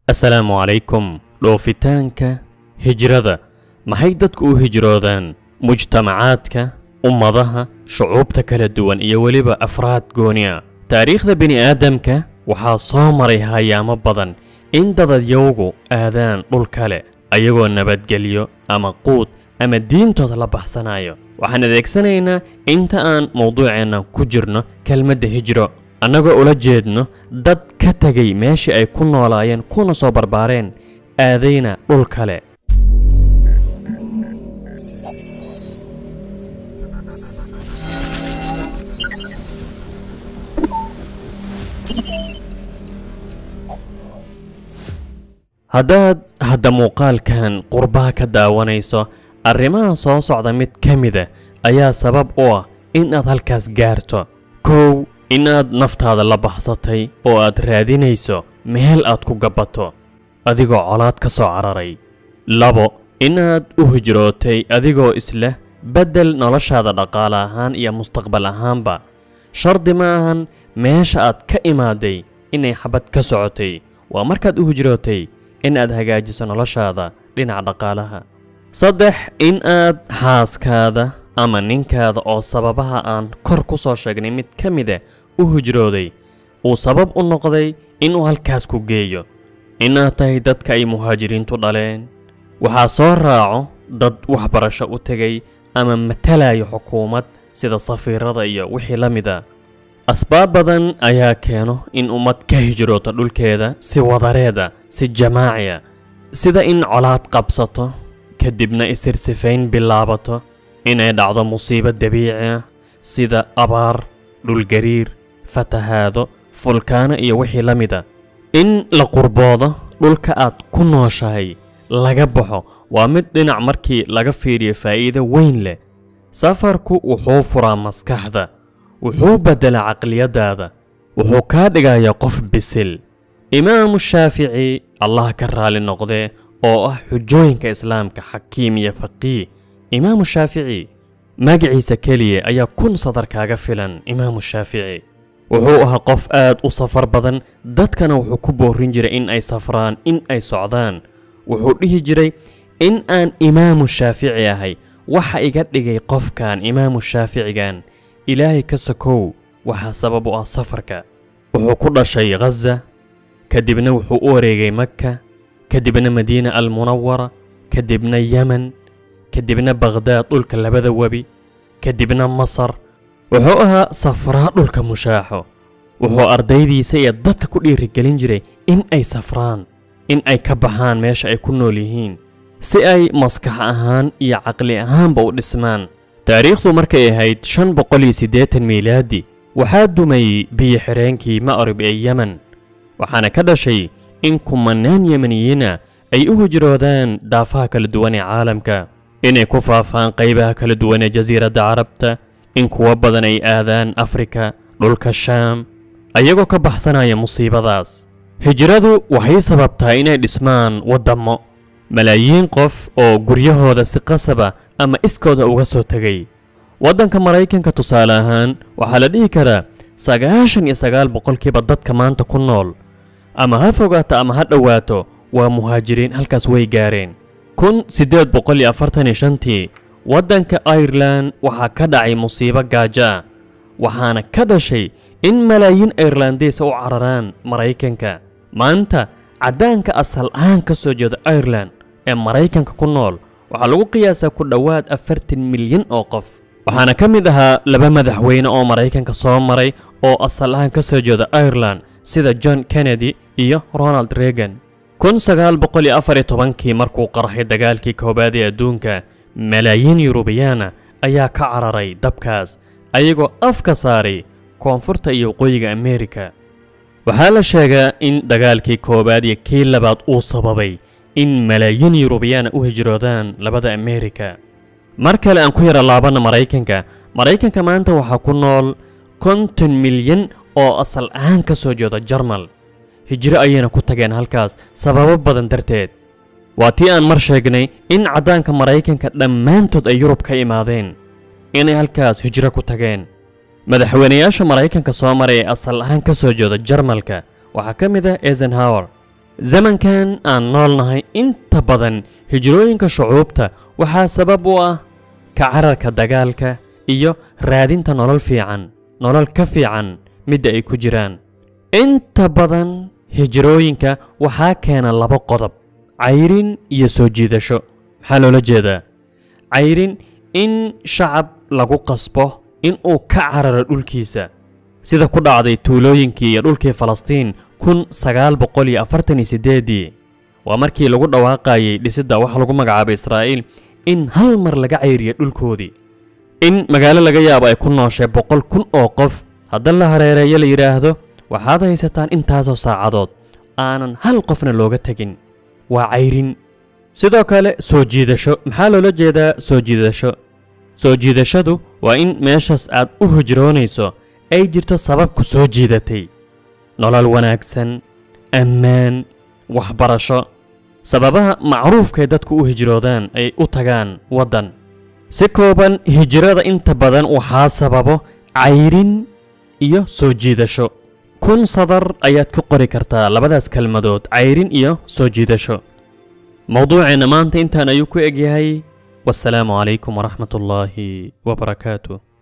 assalaamu calaykum dhoofitaanka hijrada maxay dadku u hijroodaan mujtamacaadka ummadaha shucuubta kala duwan iyo weliba afraad gooni ah taariikhda bini aadamka waxaa soo maray hayaamo badan in dadadyowgu aadaan dhul kale ayagoo nabadgelyo ama quud ama diintooda la baxsanayo waxaan adeegsanaynaa inta aan mawduuceenna ku jirno kelmadda hijro annagoo ula jeedno dad ka tegay meeshii ay ku noolaayeen kuna soo barbaareen aadayna dhul kale haddaad hadda muuqaalkan qurbaa ka daawanayso arrimaha soo socda mid ka mida ayaa sabab u ah inaad halkaas gaarto kow inaad naftaada la baxsatay oo aad raadinayso meel aad ku gabbato adigoo colaad ka soo cararay labo inaad u hijrootay adigoo isleh beddel noloshaada dhaqaale ahaan iyo mustaqbal ahaanba shardi ma ahan meesha aad ka imaaday inay xabad ka socotay waa markaad u hijrootay inaad hagaajiso noloshaada dhinaca dhaqaalaha saddex in aad xaaskaada ama ninkaada oo sababaha aan kor ku soo sheegnay mid ka mida u hijrooday uu sabab u noqday inuu halkaas ku geeyo inaad tahay dadka ay muhaajiriintu dhaleen waxaa soo raaco dad waxbarasho u tegay ama matalayo xukuumad sida safiirada iyo wixii la mida asbaab badan ayaa keeno in ummad ka hijrooto dhulkeeda si wadareeda si jamaaciya sida in colaad qabsato kadibna isirsifayn bilaabato inay dhacdo musiibo dabiici ah sida abaar dhulgariir fatahaado fulkaano iyo wixii la mida in la qurboodo dhulka aad ku nooshahay laga baxo waa mid dhinac markii laga fiiriyo faa'iido weyn leh safarku wuxuu furaa maskaxda wuxuu beddelaa caqliyaddaada wuxuu kaa dhigayaa qof bisil imaamu shaafici allah ka raali noqdee oo ah xujooyinka islaamka xakiim iyo faqiih imaamu shaafici magaciisa keliya ayaa kun sadar kaaga filan imaamu shaafici wuxuu ahaa qof aad u safar badan dadkana wuxuu ku boorin jiray in ay safraan in ay socdaan wuxuu dhihi jiray in aan imaamu shaafici ahay waxa iga dhigay qofkan imaamu shaaficigan ilaahay ka sokow waxaa sabab u ah safarka wuxuu ku dhashay ghaza kadibna wuxuu u wareegay makka kadibna madiina almunawara kadibna yemen kadibna bakhdaad dhulka labada webi kadibna masar wuxuu ahaa safraa dhulka mushaaxo wuxuu ardaydiisa iyo dadka ku dhiirigelin jiray in ay safraan in ay ka baxaan meesha ay ku nool yihiin si ay maskax ahaan iyo caqli ahaanba u dhismaan taariikhdu markay ahayd shan boqol iyo siddeetan miilaadi waxaa dumay biyo xireenkii ma'rib ee yemen waxaana ka dhashay in kumanaan yemeniyiina ay u hijroodaan daafaha kala duwan ee caalamka inay ku faafaan qaybaha kala duwan ee jasiiradda carabta in kuwo badan ay aadaan afrika dhulka shaam ayagoo ka baxsanaya musiibadaas hijradu waxay sababtaa inay dhismaan waddammo malaayiin qof oo guryahooda si qasaba ama iskooda uga soo tegay waddanka maraykanka tusaale ahaan waxaa la dhihi karaa sagaashan iyo sagaal boqolkiiba dadka maanta ku nool ama ha fogaato ama ha dhowaato waa muhaajiriin halkaas way gaareen kun siddeed boqol iyo afartan iyo shantii waddanka airelan waxaa ka dhacay musiibo gaajo ah waxaana ka dhashay in malaayiin airlandeys u cararaan maraykanka maanta caddaanka asal ahaan ka soo jeeda airelan ee maraykanka ku nool waxaa lagu qiyaasaa ku dhowaad afartan milyan oo qof waxaana ka mid ahaa laba madaxweyne oo maraykanka soo maray oo asal ahaan ka soo jeeda airelan sida john kennedy iyo ronald reagan kun sagaal boqol iyo afar iyo tobankii markuu qarxay dagaalkii koowaad ee adduunka malaayiin yurubiyaana ayaa ka cararay dabkaas ayagoo afka saaray koonfurta iyo waqooyiga ameerika waxaa la sheegaa in dagaalkii koowaad iyo kii labaad uu sababay in malaayiin yurubiyaana u hijroodaan labada ameerika mar kale aan ku yara laabanna maraykanka maraykanka maanta waxaa ku nool konton milyan oo asal ahaan ka soo jeeda jarmal hijro ayayna ku tageen halkaas sababo badan darteed waa tii aan mar sheegnay in caddaanka maraykanka dhammaantood ay yurub ka imaadeen inay halkaas hijro ku tageen madaxweynayaasha maraykanka soo maray ee asal ahaan ka soo jeeda jarmalka waxaa ka mid ah eisenhower zamankan aan noolnahay inta badan hijrooyinka shucuubta waxaa sabab u ah ka cararka dagaalka iyo raadinta nolol fiican nolol ka fiican midda ay ku jiraan inta badan hijrooyinka waxaa keena laba qodob cayrin iyo soo jiidasho maxaa loola jeedaa cayrin in shacab lagu qasbo in uu ka cararo dhulkiisa sida ku dhacday tuulooyinkii iyo dhulkii falastiin kun sagaal boqol iyo afartan iyo siddeedii waa markii lagu dhawaaqayay dhisidda waxa lagu magacaabay israa'iil in hal mar laga cayriya dhulkoodii in magaalo laga yaabo ay ku nooshay boqol kun oo qof hadda la hareereeyo la yidhaahdo waxaad haysataan intaasoo saacadood aanan hal qofna looga tegin waa cayrin sidoo kale soo jiidasho maxaa loola jeedaa soo jiidasho soo jiidashadu waa in meeshaas aad u hijroonayso ay jirto sabab ku soo jiidatay nolol wanaagsan ammaan waxbarasho sababaha macruufkae dadku u hijroodaan ay u tagaan waddan si kooban hijrada inta badan waxaa sababo cayrin iyo soo jiidasho kun sadar ayaad ku qori kartaa labadaas kelmadood cayrin iyo soo jiidasho mowduuceenna maanta intaan ayuu ku egyahay wasalaamu calaykum waraxmat ullaahi wabarakaatu